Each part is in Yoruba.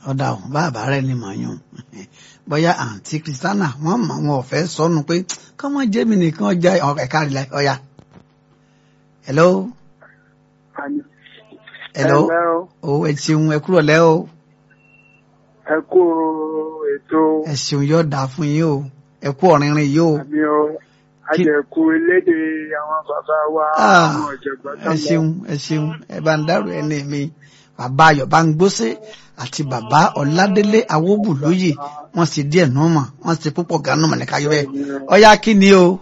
ọ̀dà ò bàbá rẹ̀ ni màá yàn bóyá àǹtí kristiana wọ́n mọ̀ wọn ò fẹ́ sọnù pé kọ́mọ jẹ́mi nìkan ọjà ẹ̀ka rẹ̀ ọ̀yà. hello. hello. o ẹ ṣeun ẹ kúrò lẹ́ o. ẹ kú ètò. ẹ ṣeun yóò dáa fún yín o ẹ kú ọ̀rìnrìn yìí o. àmì o àjẹkù elédè àwọn bàbá wa àwọn ọ̀jọ̀gbọ́n tó ẹ lọ. ṣeun ẹ ṣeun ẹ bá ń dárò ẹni mi bàbá ayọ̀ bá ń gbóṣe àti bàbá ọ̀ládélé awóbùlóyè wọ́n sì díẹ̀ nù mọ̀ wọ́n sì púpọ̀ ganu mọ̀ ní káyọ̀ bẹ́ẹ̀ ọ̀yá kí ni o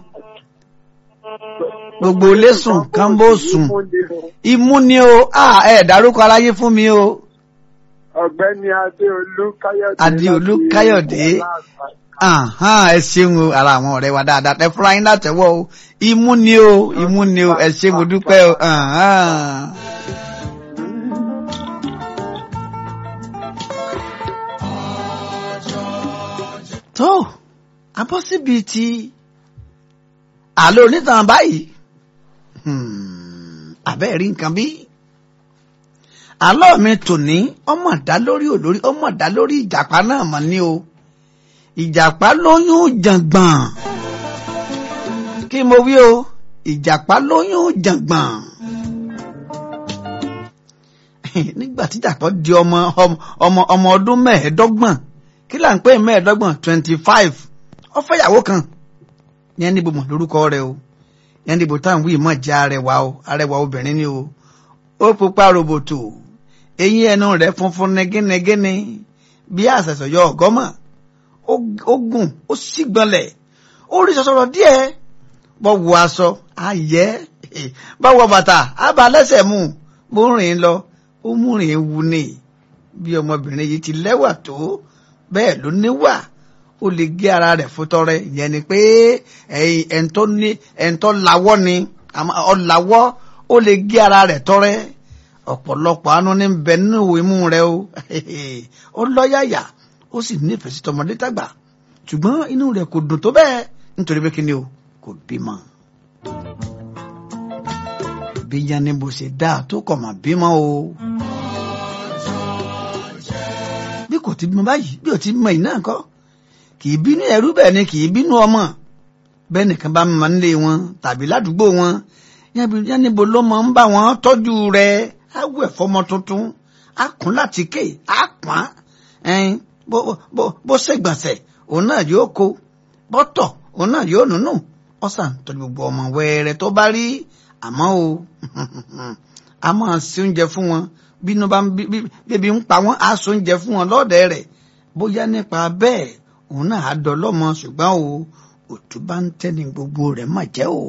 gbogbo ilé sùn kánbó sùn imú ni o ah, ẹ dárúkọ aráyé fún mi o ọ̀gbẹ́ni adéolú káyọ̀dé. Adéolú láti Káyọ̀dé. Ọláàfin. Àhán, ẹ ṣeun o ara àwọn ọ̀rẹ́ wa dáadáa ẹ fúnra yín látẹ̀wọ́ o imú ni o imú ni o ẹ ṣe mo dúpẹ́ o. Àhán. tó abọ́ síbi ti àlọ́ onítàn báyìí Hmm, àbẹ́ rí nǹkan bí àlọ́ mi tòní ọmọ dá lórí olórí ọmọ dá lórí ìjàpá náà mọ̀ ní o ìjàpá lóyún jàngbọ̀n kí mo wí o ìjàpá lóyún jàngbọ̀n nígbà tí ìjàpá di ọmọ ọmọ ọmọ ọdún mẹ́ẹ̀ẹ́dọ́gbọ̀n kí là ń pè mẹ́ẹ̀ẹ́dọ́gbọ̀n twenty five ó fẹ́ ìyàwó kan yẹn níbo mọ̀ lórúkọ rẹ̀ o yẹn níbo táwọn wí mọ̀ jẹ́ arẹwà o arẹwà obìnrin ni o ó pupa roboto eyín ẹnu rẹ̀ funfun negínegíní bí àṣẹṣọ yọ ọgọmọ ó gùn ó sì gbọnlẹ̀ ó rí sọsọrọ díẹ̀ bọ wọ aṣọ ayẹ bá wọ bàtà àbá lẹ́sẹ̀ mú bó rìn lọ ó mú rìn ewu ni bí ọmọbìnrin yìí ti lẹ́wà tó bẹ́ẹ̀ ló níwà ó lè gé ara rẹ̀ fún tọrẹ ìyẹn ni pé ẹ̀ńtọ́ ní ẹ̀ńtọ́ lawọ́ ni ọ̀làwọ́ ó lè gé ara rẹ̀ tọrẹ ọ̀pọ̀lọpọ̀ àánú ní bẹ nínú imú rẹ̀ o ó lọ́yàyà ó sì nífẹ̀ẹ́ sí tọmọdé tàgbà ṣùgbọ́n inú rẹ̀ kò dùn tó bẹ́ẹ̀ nítorí pé kí ni o kò bímọ. bí yannibo ṣe dáa tó kọ̀ mà bímọ o. bí kò ti bímọ báyìí bí ò ti bímọ yìí náà kọ́ kì í bínú ẹrú bẹ́ẹ̀ ni kì í bínú ọmọ bẹ́ẹ̀ nìkan bá máa ń lé wọn tàbí ládùúgbò wọn yannibo ló máa ń bá wọn tọ́jú rẹ̀ á wẹ̀ fọmọ tuntun á kún láti ké á pọ́n ẹyin bó ṣègbọ̀nsẹ̀ òun náà yóò kó bọ́tọ̀ òun náà yóò nùnú ọ̀sán tọ́jú gbogbo ọmọ wẹ́rẹ́ tó bá rí àmọ́ o a máa ṣe oúnjẹ fún wọn bínú bá bíbí ń pa wọ́n á ṣe oúnjẹ fún wọn lọ́ọ̀dẹ̀ rẹ̀ bóyá nípa bẹ́ẹ̀ òun náà á dọlọ́mọ ṣùgbọ́n o òtún bá ń tẹ́ni gbogbo rẹ̀ mà jẹ́ o.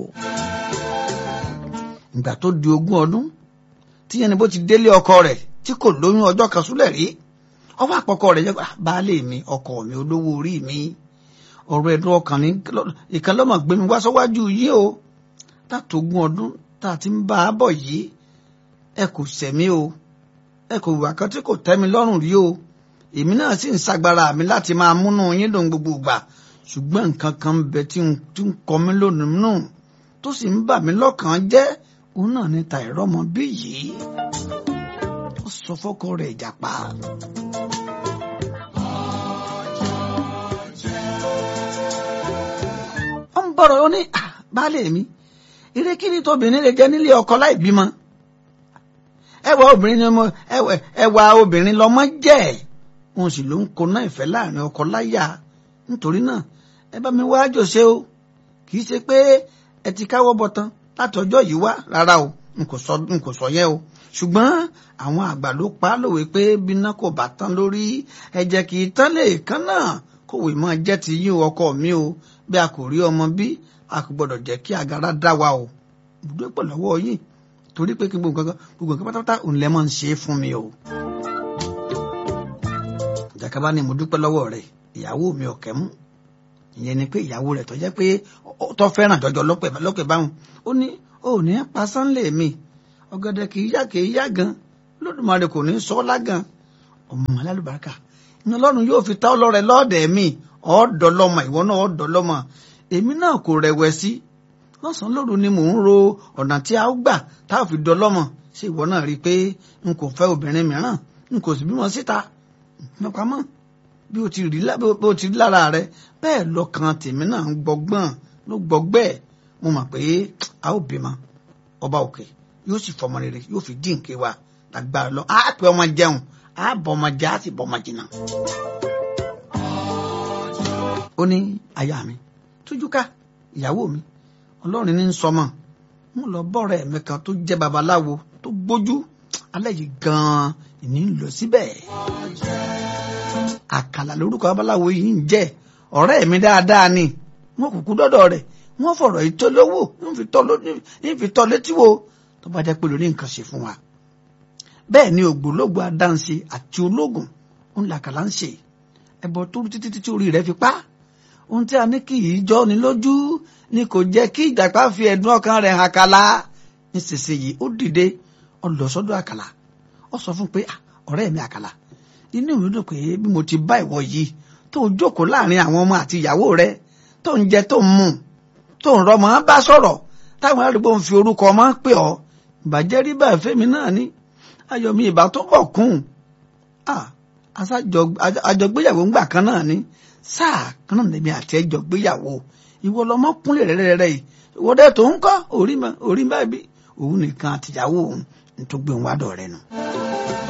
ìgbà tó di ogún ọdún tí yẹn ni bó ti délé ọkọ rẹ̀ tí kò lóyún ọjọ́ kan súlẹ̀ rí ọwọ́ àpọ̀kọ rẹ̀ yẹ baálé mi ọkọ mi olówó orí mi ọ̀rọ̀ ẹ̀dùn ọkàn ní ìkan lọ́mọ gbé mi wá sọ́wájú yìí o látògún ọdún tá a ti ń bá a bọ̀ yìí ẹ kò sẹ̀mí o ẹ kò wà kan tí kò tẹ́ mi lọ́rùn rí o èmi náà sì ń ṣagbára mi láti máa múnú yín dùn gbogbo ìgbà ṣùgbọ́n nǹkan kan bẹ tí ń kọ mí lónìí nù tó sì ń bà mí lọ́kàn jẹ́ òun náà ní ta ìrọ́mọ bí yìí ó sọ fọ́kọ rẹ̀ ìjàpá. ó ń bọ̀rọ̀ ó ní baálé mi eré kí ni tóbìnrin lè jẹ́ nílé ọkọ láì bímọ ẹwà obìnrin ni ọmọ ẹwà obìnrin lọmọ jẹ́ wọn sì ló ń koná ìfẹ́ láàrin ọkọ láyà nítorí náà ẹ bá mi wá jòṣe o kì í ṣe pé ẹ ti káwọ́ bọ̀tán láti ọjọ́ yìí wá rárá o n kò sọ n kò sọ yẹn o ṣùgbọ́n àwọn àgbà ló pa á lòwe pé bíná kò bá tán lórí ẹ̀jẹ̀ kì í tán lè kán náà kòwé máa jẹ́ ti yín ọkọ mi o bí a kò rí ọmọ bí a kò gbọ́dọ̀ jẹ́ kí agara dá wa o dúró pọ̀ lọ́wọ́ yìí torí pé kí gbogbo nǹkan gbogbo nǹkan pátápátá òun lẹ́ máa ń ṣe é fún mi o. ìjàkadì ni mo dúpẹ́ lọ́wọ́ rẹ̀ ìyàwó mi ọ̀kẹ́ mú ìyẹn ni pé ìyàwó rẹ̀ tó jẹ́ pé tó fẹ́ràn jọjọ lọ́pẹ̀ báwọn ó ní ó ní pa sánlẹ̀ mi ọ̀gẹ̀dẹ̀ kì í yá kì í yá gan lódùmarè kò ní sọ lágan ọmọ alálùbáríkà ní ọlọ́run yóò fi ta ọlọ́rẹ̀ lọ́ọ̀dẹ̀ mi ọ̀ọ́dọ̀ lọ́mọ ìwọ náà ọ̀ọ́dọ̀ lọ́mọ èmi náà kò rẹ̀wẹ̀sì lọ́sàn-án lóru ni mò ń ro ọ̀nà tí a ó gbà tá a fi dọlọ́mọ ṣé ìwọ náà rí i pé n kò fẹ́ obìnrin mìíràn n kò sì bímọ síta mọ̀pámọ́ bí o ti rí bí o ti rí lára rẹ bẹ́ẹ̀ lọ́kàn tèmi náà ń gbọ́gbọ́n ló gbọ́gbẹ́ mo mọ̀ pé a ó bímọ ọba òkè yóò sì fọmọ rere yóò fi dín nké wa lágbára lọ á pè ọmọ jẹun á bọ ọmọ jẹ á sì bọ ọmọ jìnnà. ó ní aya mi tújúká ìyàwó mi ọlọ́run ní sọmọ mo lọ bọ́ọ̀rẹ́ mi kan tó jẹ́ babaláwo tó gbójú alẹ́ yìí gan-an ìní ń lọ síbẹ̀. àkàlà lórúkọ babaláwo yìí ń jẹ́ ọ̀rẹ́ mi dáadáa ni wọn kúkú dọ́dọ̀ rẹ̀ wọ́n fọ̀rọ̀ yìí tó lówó ń fi tọ́ létí wo tó bá jẹ́ pé lórí nǹkan ṣe fún wa. bẹ́ẹ̀ ni ògbólógbò adáǹṣe àti ológun ń làkàlà ń ṣe ẹbọ tó títí títí orí rẹ̀ fi pa ohun tí a ní kì í jọ ni lójú ni kò jẹ́ kí ìjàpá fi ẹ̀dùn ọkàn rẹ̀ hàn kàlà nísinsìnyí ó dìde ó lọ sọ́dọ̀ àkàlà ó sọ fún pé ọ̀rẹ́ mi àkàlà inú mi dùn pé bí mo ti bá ìwọ yìí tó o jókòó láàrin àwọn ọmọ àti ìyàwó rẹ tó ń jẹ tó ń mu tó ń rọmọ bá sọ̀rọ̀ táwọn àdúgbò ń fi orúkọ ọmọ pè ọ́ ìbàjẹ́ rí bẹ́ẹ̀ fẹ́mi náà ní ayọ̀ mi ìbá tó bọ̀ kún àjọgbéyàwó ńgbà kan náà ní sáà kan náà lèmi àti ẹjọ gbéyàwó ìwọ lọmọ kúnlẹ̀ rẹ́rẹ́rẹ́ yìí ìwọ dẹ́ tó ń kọ́ orí mọ́ orí báyìí òun nìkan àtìyàwó òun nítorí gbé òun wá dọ̀ rẹ nù.